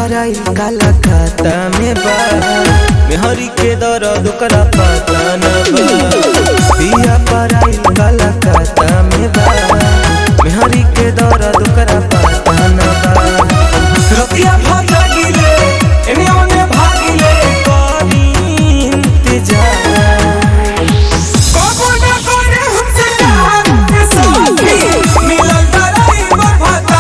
पराई काला खाता में बा मेहरी के दर्द ओकरा पता न बा पिया पराई काला खाता में बा मेहरी के दर्द ओकरा पता न बा रतिया भागिले एने ओने भागिले करी इंतजार कबो न करे हमसे प्यार के साथी मिलल तराई बरभता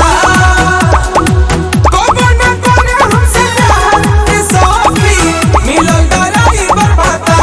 कबो न करे हमसे प्यार के साथी मिलल तराई बरभता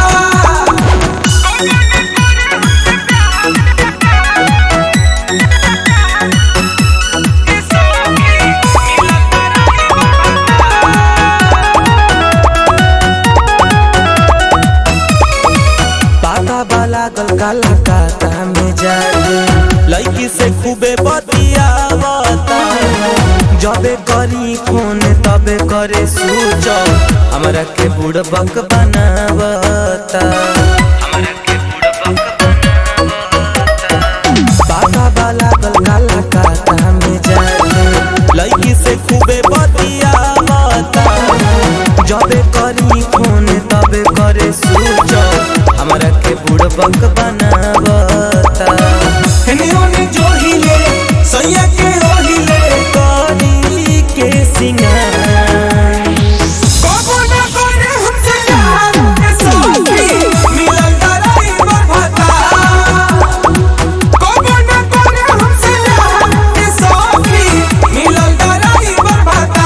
पाता बाला गल काला काता में जागे लड़की से खूबे बतियावता जबे करी फोन तबे करे सूच हमरा के बुड़बक बनावता पाता बाला गल काला काता में जागे लड़की से खूबे बतियावता जबे करी फोन तबे करे सूच हमरा के बुड़बक बनावता हेने ओने जोहिले सैया के ओहिले करी के सिंगार कबो न करे हमसे प्यार के साथी मिलल तराई बरभता कबो न करे हमसे प्यार के साथी मिलल तराई बरभता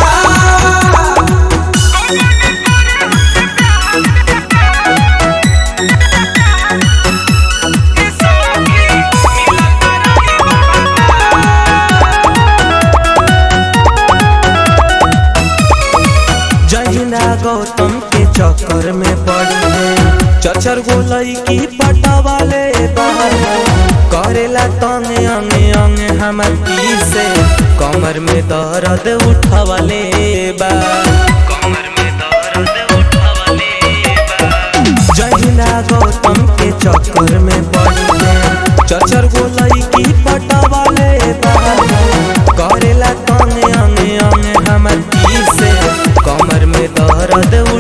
जहिना गौतम के चक्कर में पड़ी है चचर गोलई की पटवाले बाहर करेला तंगे अंगे अंगे हमर पी से कमर में दर्द उठवले बा कमर में दर्द उठवले बा जहिना गौतम के चक्कर में पड़ी है चचर गोलई की पटवाले बाहर करेला तंगे अंगे अंगे हमर पी से कमर में दर्द